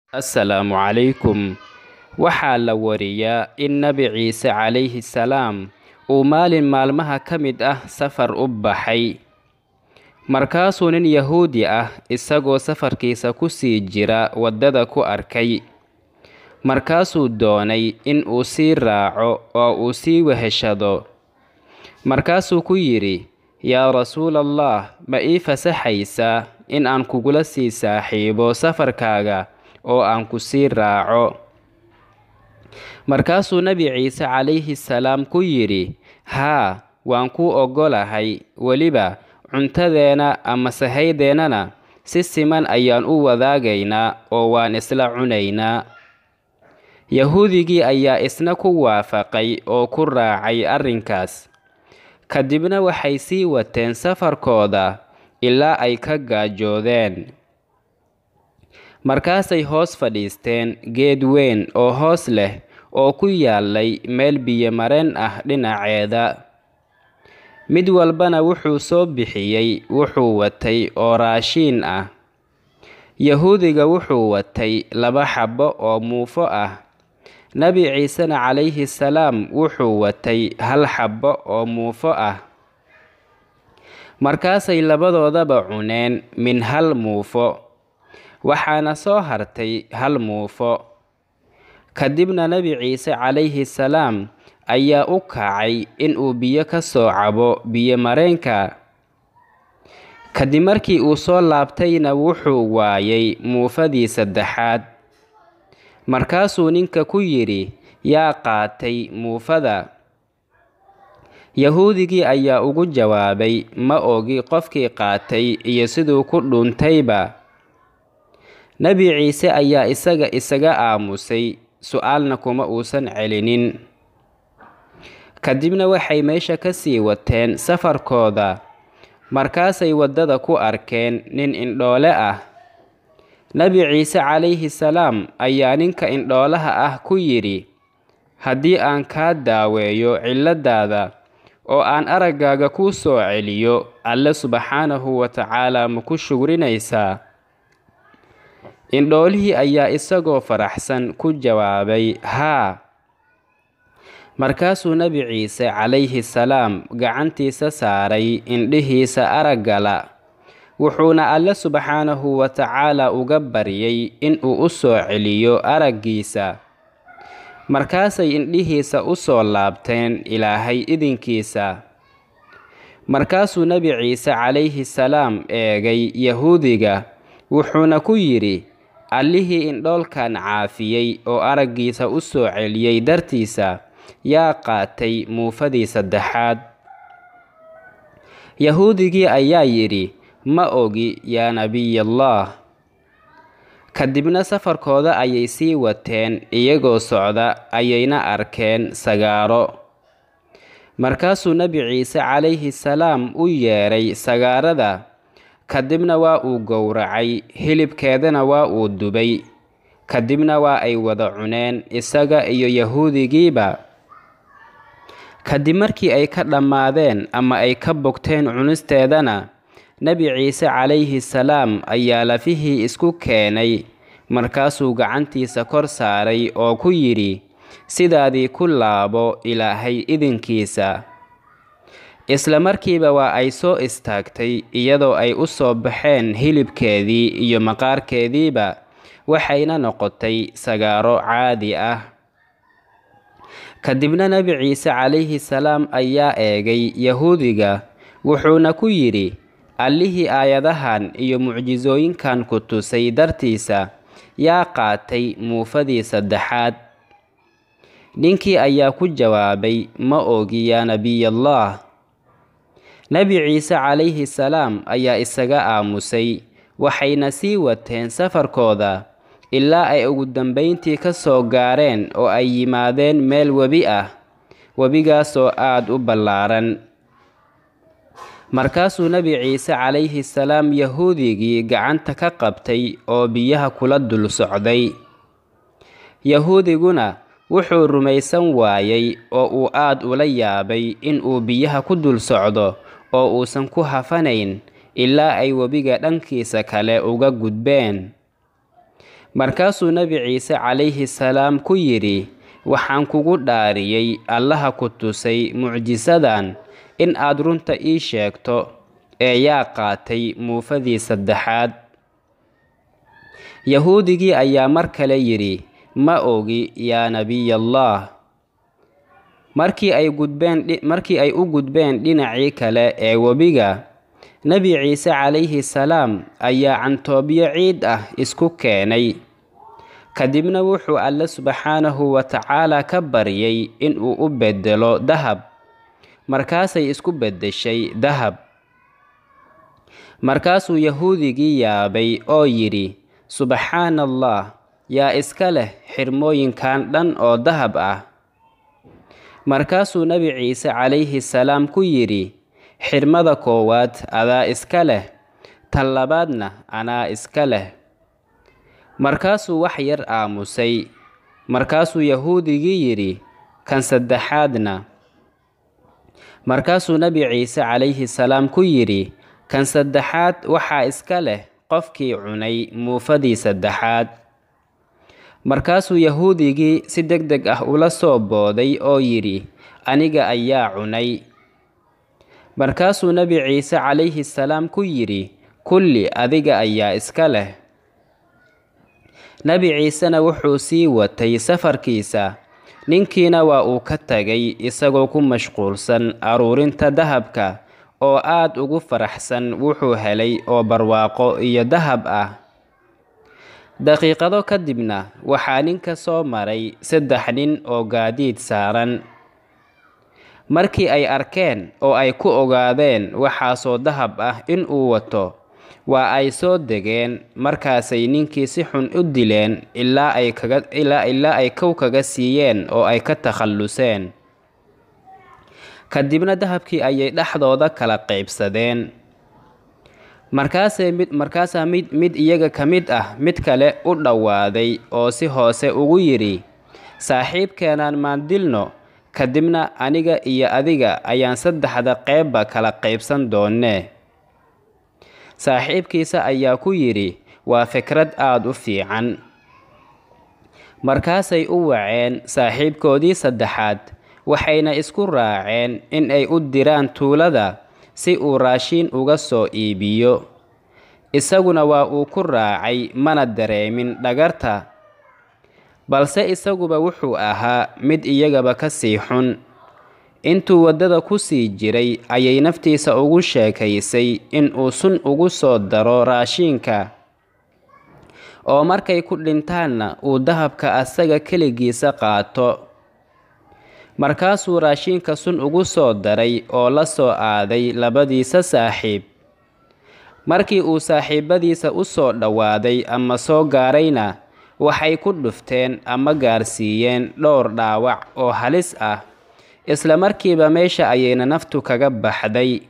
assalaamu calaykum waxaa la wariyaa in nebi ciise calayhi salaam uu maalin maalmaha ka mid ah safar u baxay markaasuu nin yahuudi ah isagoo safarkiisa ku sii jira waddada ku arkay markaasuu doonay in uu sii raaco oo uu sii weheshado markaasuu ku yidhi yaa rasuulallah ma ii fasaxaysaa in aan kugula sii saaxiibo safarkaaga oo aan ku sii raaco markaasuu nebi ciise calayhi salaam ku yidhi haa waan kuu oggolahay weliba cuntadeena ama sahaydeenana si siman ayaan u wadaagaynaa oo waan isla cunaynaa yahuudigii ayaa isna ku waafaqay oo ku raacay arrinkaas kadibna waxay sii wateen safarkooda ilaa ay ka gaajoodeen markaasay hoos fadhiisteen geed weyn oo hoos leh oo ku yaalay meel biyo-mareen ah dhinaceeda mid walbana wuxuu soo bixiyey wuxuu watay oo raashiin ah yahuudiga wuxuu watay laba xabbo oo muufo ah nebi ciisena calayhi salaam wuxuu watay hal xabbo oo muufo ah markaasay labadoodaba cuneen min hal muufo waxaana soo hartay hal muufo kadibna nebi ciise calayhi salaam ayaa u kacay inuu biyo ka soo cabo biyo-mareenka kadib markii uu soo laabtayna wuxuu waayay muufadii saddexaad markaasuu ninka ku yidhi yaa qaatay muufada yahuudigii ayaa ugu jawaabay ma ogi qofkii qaatay iyo siduu ku dhuuntayba nebi ciise ayaa isaga isaga aamusay su-aalna kuma uusan celinin kadibna waxay meesha ka sii wateen safarkooda markaasay waddada ku arkeen nin indhoole ah nebi ciise calayhi salaam ayaa ninka indhoolaha ah ku yidhi haddii aan kaa daaweeyo cilladaada oo aan araggaaga kuu soo celiyo alle subxaanahu wa tacaala ma ku shugrinaysaa indhoolihii ayaa isagoo faraxsan ku jawaabay haa markaasuu nebi ciise calayhi salaam gacantiisa saaray indhihiisa araggala wuxuuna alle subxaanahu wa tacaala uga baryay inuu u soo celiyo araggiisa markaasay indhihiisa u soo laabteen ilaahay idinkiisa markaasuu nebi ciise calayhi salaam eegay yahuudiga wuxuuna ku yidhi allihii indhoolkan caafiyey oo araggiisa u soo celiyey dartiisa yaa qaatay muufadii saddexaad yahuudigii ayaa yidhi ma ogi yaa nebiyallaah kadibna safarkooda ayay sii wateen iyagoo socda ayayna arkeen sagaaro markaasuu nebi ciise calayhi salaam u yeedhay sagaarada kadibna waa uu gowracay hilibkeedana waa uu dubay kadibna waa ay wada cuneen isaga iyo yahuudigiiba kadib markii ay ka dhammaadeen ama ay ka bogteen cunisteedana nebi ciise calayhi salaam ayaa lafihii isku keenay markaasuu gacantiisa kor saaray oo ku yidhi sidaadii ku laabo ilaahay idinkiisa isla markiiba waa ay soo istaagtay iyadoo ay u soo baxeen hilibkeedii iyo maqaarkeediiba waxayna noqotay sagaaro caadi ah kadibna nebi ciise calayhi salaam ayaa eegay yahuudiga wuxuuna ku yidhi allihii aayadahan iyo mucjisooyinkan ku tusay dartiisa yaa qaatay muufadii saddexaad ninkii ayaa ku jawaabay ma ogi yaa nebiyallaah nebi ciise calayhi salaam ayaa isaga aamusay waxayna sii wateen safarkooda ilaa ay ugu dambayntii ka soo gaareen oo ay yimaadeen meel webi ah webigaasoo aad u ballaaran markaasuu nebi ciise calayhi salaam yahuudigii gacanta ka qabtay oo biyaha kula dul socday yahuudiguna wuxuu rumaysan waayey oo uu aad ula yaabay inuu biyaha ku dul socdo oo uusan ku hafanayn ilaa ay webiga dhankiisa kale uga gudbeen markaasuu nebi ciise calayhi salaam ku yidhi waxaan kugu dhaariyey allaha ku tusay mucjisadan in aad runta ii sheegto ee yaa qaatay muufadii saddexaad yahuudigii ayaa mar kale yidhi ma ogi yaa nebiyallaah markii ay gudbeen markii ay u gudbeen dhinacii kale ee webiga nebi ciise calayhi salaam ayaa cantoobyo ciid ah isku keenay kadibna wuxuu alle subxaanahu wa tacaala ka baryay inuu u beddelo dahab markaasay isku beddeshay dahab markaasuu yahuudigii yaabay oo yidhi subxaana allah yaa iska leh xirmooyinkan dhan oo dahab ah markaasuu nebi ciise calayhi salaam ku yidhi xirmada koowaad adaa iska leh tan labaadna anaa iska leh markaasuu wax yar aamusay markaasuu yahuudigii yidhi kan saddexaadna markaasuu nebi ciise calayhi salaam ku yidhi kan saddexaad waxaa iska leh qofkii cunay muufadii saddexaad markaasuu yahuudigii si deg deg ah ula soo booday oo yidhi aniga ayaa cunay markaasuu nebi ciise calayhi salaam ku yidhi kulli adiga ayaa iska leh nebi ciisena wuxuu sii watay safarkiisa ninkiina waa uu ka tagay isagoo ku mashquulsan aruurinta dahabka oo aad ugu faraxsan wuxuu helay oo barwaaqo iyo dahab ah daqiiqado kadibna waxaa ninka soo maray saddex nin oo gaadiid saaran markii ay arkeen oo ay ku ogaadeen waxaasoo dahab ah in uu wato waa ay soo degeen markaasay ninkii si xun u dileen ilaa ay kaga ilaa ilaa ay kow kaga siiyeen oo ay ka takhalluseen kadibna dahabkii ayay dhexdooda kala qaybsadeen markaasay mid markaasaa mid mid iyaga ka mid ah mid kale u dhowaaday oo si hoose ugu yidhi saaxiibkeenaan maan dilno kadibna aniga iyo adiga ayaan saddexda qeybba kala qaybsan doonnee saaxiibkiisa ayaa ku yidhi waa fikrad aad u fiican markaasay u waceen saaxiibkoodii saddexaad waxayna isku raaceen in ay u diraan tuulada si uu raashiin uga soo iibiyo isaguna waa uu ku raacay mana dareemin dhagarta balse isaguba wuxuu ahaa mid iyagaba ka sii xun intuu waddada ku sii jiray ayay naftiisa ugu sheekaysay in uu sun ugu soo daro raashiinka oo markay ku dhintaanna uu dahabka asaga keligiisa qaato markaasuu raashiinka sun ugu soo daray oo la soo aaday labadiisa saaxiib markii uu saaxiibadiisa u soo dhowaaday ama soo gaarayna waxay ku dhufteen ama gaarsiiyeen dhowr dhaawac oo halis ah isla markiiba meesha ayayna naftu kaga baxday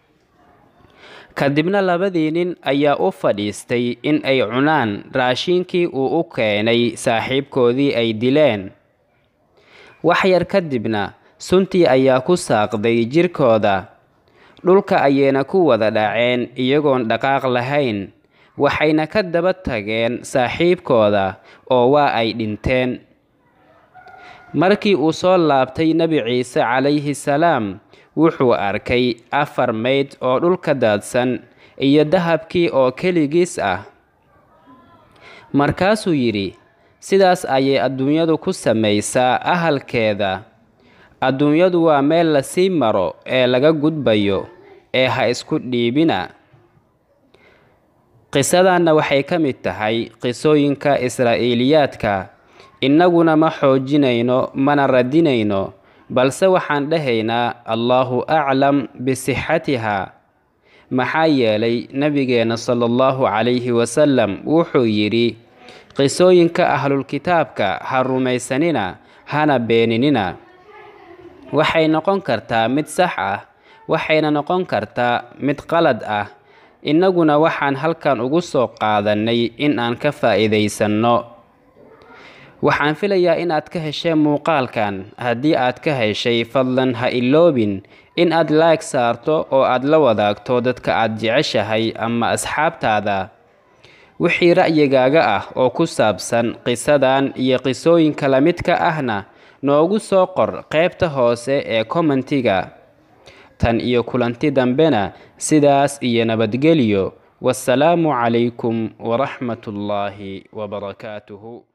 kadibna labadii nin ayaa u fadhiistay in ay cunaan raashiinkii uu u keenay saaxiibkoodii ay dileen wax yar kadibna suntii ayaa ku saaqday jirkooda dhulka ayayna ku wada dhaceen iyagoon dhaqaaq lahayn waxayna ka daba tageen saaxiibkooda oo waa ay dhinteen markii uu soo laabtay nebi ciise calayhi salaam wuxuu arkay afar mayd oo dhulka daadsan iyo dahabkii oo keligiis ah markaasuu yidhi sidaas ayay adduunyadu ku samaysaa ahalkeeda adduunyadu waa meel lasii maro ee laga gudbayo ee ha isku dhiibina qisadanna waxay ka mid tahay qisooyinka israa'iiliyaadka innaguna ma xoojinayno mana radinayno balse waxaan dhahaynaa allaahu aclam bisixatiha maxaa yeelay nebigeenna sala allahu calayhi wasalam wuxuu yidhi qisooyinka ahlulkitaabka ha rumaysanina hana beeninina waxay noqon kartaa mid sax ah waxayna noqon kartaa mid qalad ah innaguna waxaan halkan ugu soo qaadannay in aan ka faa'iidaysanno waxaan filayaa inaad ka hesheen muuqaalkan haddii aad ka heshay fadlan ha iloobin in aad laag saarto oo aad la wadaagto dadka aad jeceshahay ama asxaabtaada wixii ra'yigaaga ah oo ku saabsan qisadan iyo qisooyinka la midka ahna noogu soo qor qaybta hoose ee kommentiga tan iyo kulanti dambena sidaas iyo nabadgelyo wasalaamu calaykum waraxmatullaahi wabarakaatuhu